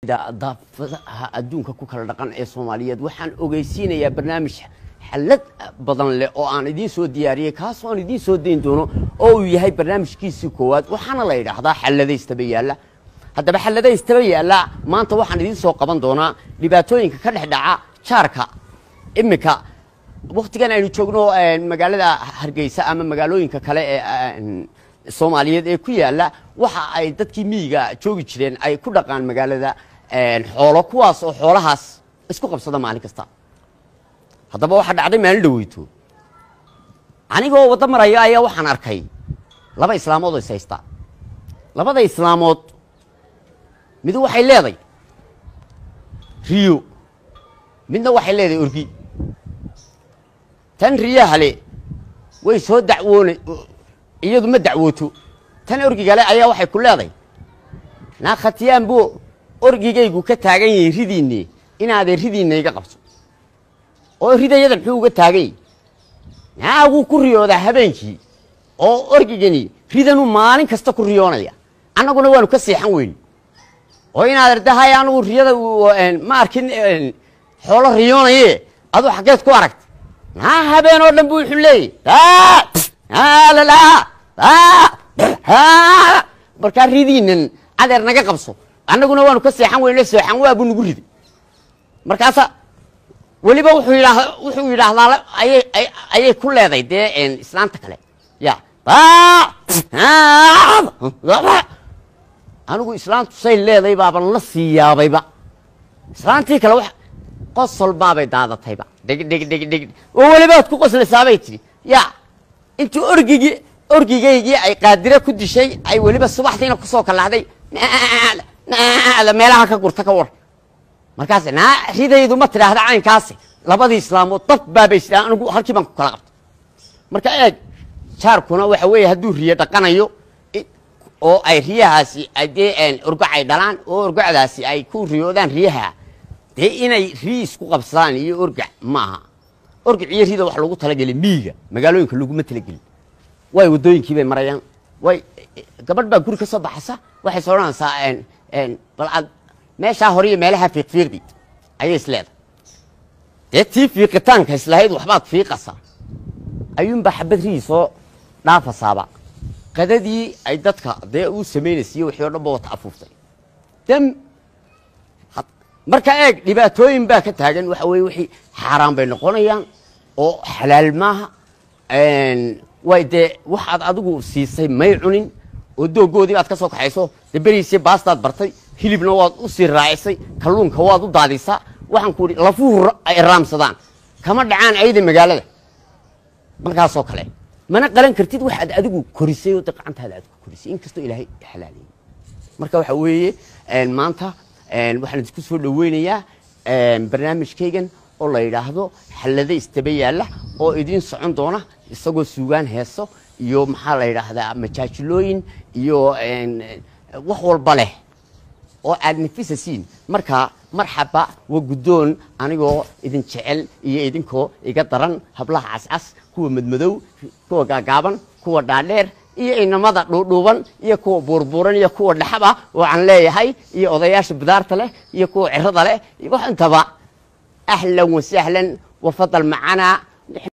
daafadaha adduunka ku kala dhaqan ee soomaaliyeed waxaan ogeysiinayaa barnaamij xallad badan leh oo aan idiin soo diyaariyey kaasoo aan idiin soo dayn doono oo uu yahay barnaamijkiisii koowaad waxaana la yidhaahdaa xalladaystaba yaalla haddaba xalladaystaba yaalla maanta waxaan idiin soo qaban doonaa dhibaatooyinka ka dhex dhaca jaarka iminka waktigan aynu joogno magaalada hargeysa ama magaalooyinka kale ee soomaaliyeed ee ku yaalla waxa ay dadkii miyiga joogi jireen ay ku dhaqaan magaalada xoolo kuwaas oo xoolahaas isku qabsada maalin kasta haddaba waxaa dhacday maalin dhaweyto anigoo waddo maraya ayaa waxaan arkay laba islaamood oo is haysta labada islaamood midu waxay leeday riyo midna waxay leedahay orgi tan riyahale way soo dacwoona iyadu ma dacwooto tan orgigale ayaa waxay ku leeday naa khatiyaan buu orgigaygu ka taagan yahay ridiinne inaadee ridiinna iga qabso oo ridayada muxuu uga taagany naa wuu ku riyoodaa habeenkii oo orgigani ridanuu maalin kasta ku riyoonaya annaguna waanu ka seexan weyn oo inaad ardahay anugu riyada ma arkin xoolo riyoonaye aduu xaggeed ku aragta naa habeen oo dhan bu wuxuu leeyay markaa ridiinan cadeer naga qabso annaguna waanu ka seexan weyne seexan waa buu nagu riday markaasa weliba wuxuu yidhaa wuxuu yidhaahdaa ayay ayay ku leeday dee islaanta kale ya anigu islaantu say leeday baaban la sii yaabayba islaantii kale wa qosol baabay daadatayba dheg dheg dheg dheg oo welibaad ku qoslaysaabay tidhi ya intii orgigii orgigaygii ay qaadire ku dishay ay weliba subaxdiina kusoo kalahday meelaha ka gurta ka war markaas naa ridaydu ma tidhaahda caynkaasi labadii islaamood dab baabay sidaan anigu halkii baan ku kala qabta marka eeg jaarkuna waxa weeye hadduu riyo dhaqanayo oo ay riyahaasi dee orgac ay dhalaan oo orgacdaasi ay ku riyoodaan riyaha dee inay riyi isku qabsadaan iyo orgac maaha orgac iyo rida wax lagu talagelay miyiga magaalooyinka laguma talagelin way waddooyinkii bay marayaan way gabadh baa guri ka soo baxaysa waxay soo odhanaysaa bal aad meeshaa hore iyo meelaha fiiqfiiqdi ayay is leedahay dee tii fiiqitaanka islahayd waxbaad fiiqasaa ayuunbaa xabad riyii soo dhaafasaaba qadadii ay dadka dee uu samaynaysiiyo wixii o dhan ba wata afuuftay dam marka eeg dhibaatooyin baa ka taagan waxa weye wixii xaaraan bay noqonayaan oo xalaal maaha way dee waxaad adigu siisay may cunin oo doogoodii baad ka soo kaxayso dee beriisii baastaad bartay hilibna waad u sii raacisay kalluunka waad u daadisaa waxaan ku idhi lafuhu ay raamsadaan kama dhacaan ayda magaalada markaasoo kale mana qalan kartid waxaad adigu korisay oo de gacantaada aad ku korisay inkastoo ilaahay xalaaliyey marka waxa weeye maanta waxaan idinku soo dhaweynayaa barnaamijkaygan oo la yidhaahdo xallado istaba yaalla oo idiin socon doona isagoo suugaan heeso iyo maxaa la yidhaahdaa majaajilooyin iyo wax walba leh oo aad nafisasiin marka marxaba waa guddoon anigoo idin jecel iyo idinkoo iga daran hablaha cascas kuwa madmadow kuwa gaagaaban kuwa dhaadheer iyo inamada dhuudhuuban iyo kuwa buurbuuran iyo kuwa dhaxaba oo aan leeyahay iyo odayaasha bidaarta leh iyo kuwa cirada leh wax intaba ahlan wasahlan wafadal macanaa